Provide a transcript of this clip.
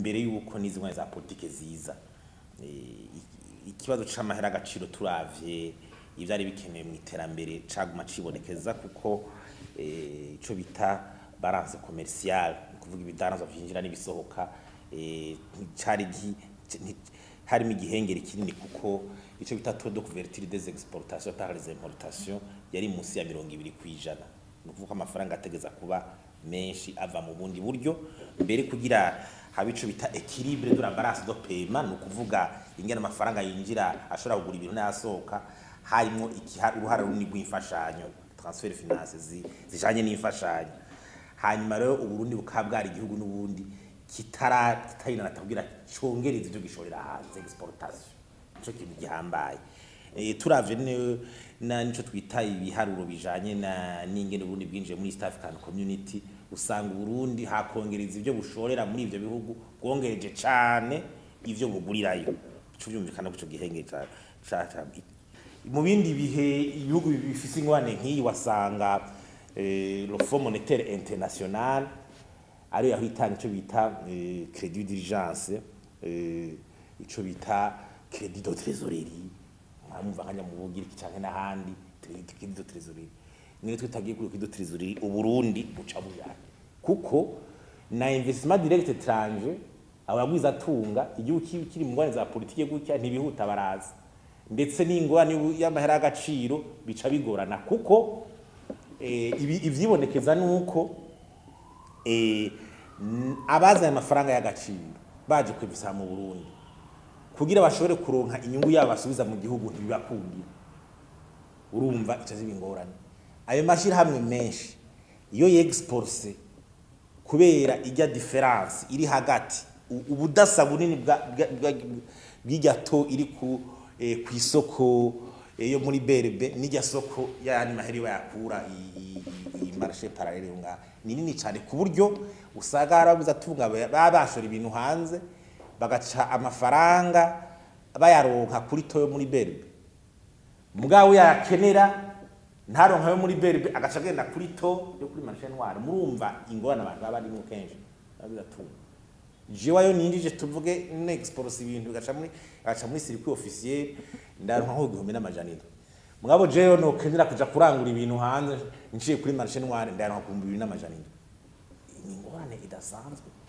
imbere y'uko n'izi ngwani za politike ziza Eh, iki- ikibazo c'amahera agaciro turavye ivyari bikenewe mu iterambere caguma cibonekeza kuko eh, ico bita balance commerciale ni kuvuga ibidanazwa vyinjira n'ibisohoka eh, nticari gi- nti- harimo igihengeri kinini kuko ico bita taux de couverture des exportations par les importations yari munsi ya mirongo ibiri kw'ijana ni ukuvuga ko amafaranga ategeza kuba menshi ava mu bundi buryo mbere kugira habe ico bita equilibre de la balance de paiement ni ukuvuga ingene amafaranga yinjira ashobora kugura ibintu n'ayasohoka harimo ikiha- uruhara runini rw'imfashanyo transfer finance zi- zijanye n'imfashanyo hanyuma rero uburundi bukaba bwari igihugu n'ubundi kitara kitarinana kugira congereza ivyo gishorera hanze exportation nico kintu gihambaye Eh, turavye ne- na nico twita ibiharuro bijanye na n'ingene Burundi bwinjiye muri East African Community usanga Burundi hakongereza ivyo bushorera muri ivyo bihugu bwongereje cane ivyo bugurirayo ico byumvikana ko ico gihenge ca ca ca- mu bindi bihe ibihugu bifise ingwane nk'iyi wasanga eh, le Fonds Monétaire International ariyo yaho itanga ico bita eh, crédit d'urgence eh, ico bita crédit de trésorerie mwamva nkanya mu bugiriki canke n'ahandi crédit de trésorerie niyo twitagiye kuri crédit de trésorerie uburundi buca bujana kuko na investissement direct étranger abagwiza atunga igihugu ki- kiri mu ngwane za politike gutya ntibihuta baraza ndetse n'ingwani y'amahera y'agaciro bica bigorana kuko eh, ibi- ivyibonekeza nuko eh, n- abazanye amafaranga y'agaciro baje kwivisa mu Burundi kugira bashobore kuronka inyungu yabo basubiza mu gihugu ntibibakundira urumva ico ziba ingorane ayo mashirahamwe menshi iyo yexporse kubera ijya difference iri hagati u- ubudasa bunini bwa- bwa- bwa- bw'irya to iri ku eh, ku isoko eh, yo muri berbe n'irya soko yani maheri bayakura iyi marché parallele yo ngaha ni nini cyane ku buryo usanga harabuza atunga baba bashora ibintu hanze bagaca amafaranga bayaronka kuri to yo muri berbe mugabo yakenera ntaronka yo muri berbe agaca agenda kuri to yo kuri marché noire murumva ingorane abantu baba barimo kenshi babiza tunga jewe yo ninjije tuvuge nexports ibintu bigaca muri agaca muri circuit officiel ndaronka nko igihumbi n'amajana indwi mugabo jewe no kenera kuja kurangura ibintu hanze nciye kuri marché noire ndaronka ku bihumbi bibiri n'amajana indwi ni ingorane idasanzwe